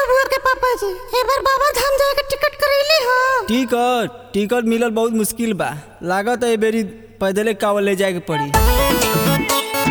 बबुआ के पापा जी एबार बाबा धाम जाए के टिकट करैले हो टिकट टिकट मिलल बहुत मुश्किल बा लागत है बेरी पैदले कावल ले जाए के पड़ी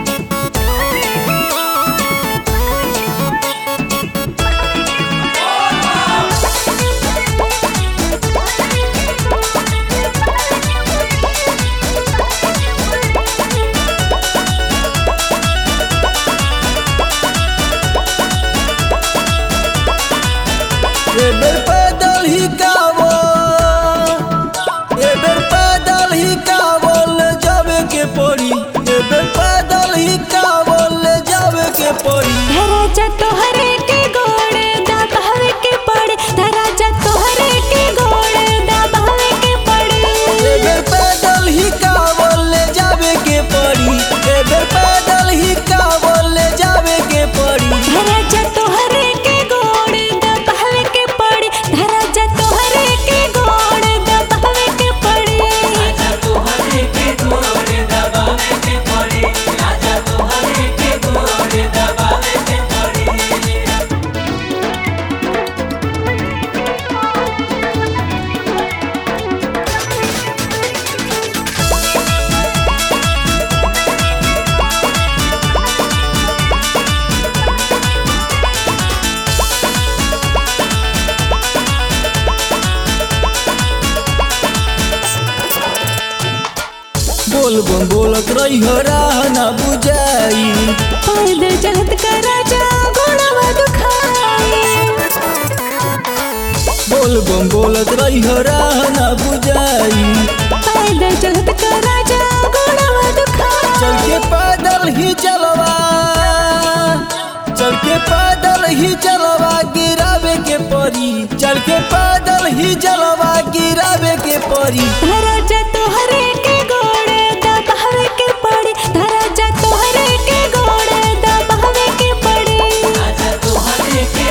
ए बेर पैदल ही कावल ए बेर पैदल ही कावल जावे के पड़ी ए बेर पैदल ही कावल जावे के पड़ी धराजा तोहरे के गोड़ दबावे के पड़े धराजा तोहरे के गोड़ दबावे के पड़े ए बेर पैदल ही कावल जावे के पड़ी ए बेर पैदल ही कावल जावे के पड़ी धराजा तोहरे के गोड़ दबावे के पड़े धराजा तोहरे के गोड़ दबावे के पड़े बोल बम बोलत रही हो राह ना बुझाई पैदल चलत का राजा घोड़ावा दुखाए बोल बम बोलत रही हो राह ना बुझाई पैदल चलत का राजा घोड़ावा दुखाए चल के पैदल ही चलवा चल के पैदल ही चलवा गिरावे के परी चल के पैदल ही चलवा गिरावे के परी धराजा तोहरे के गोड़ दबावे के पड़े धराजा तोहरे के गोड़ दबावे के पड़े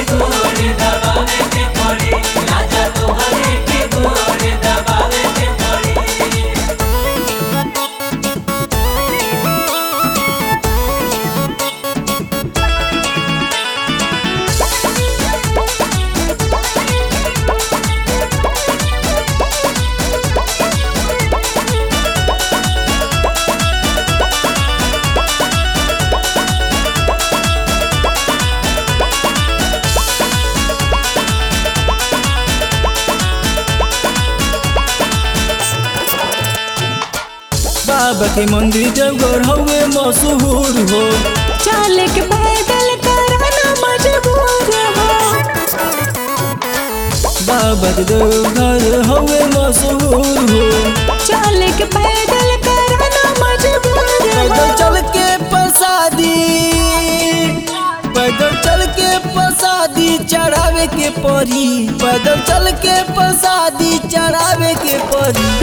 बाबा के मंदिर जगह हवे मशहूर हो चले के पैदल कराना मजबूर हो बाबा के देवघर हवे मशहूर हो चले के पैदल कराना मजबूर पैदल हो चल के प्रसादी पैदल चल के प्रसादी चढ़ावे के परी पैदल चल के प्रसादी चढ़ावे के परी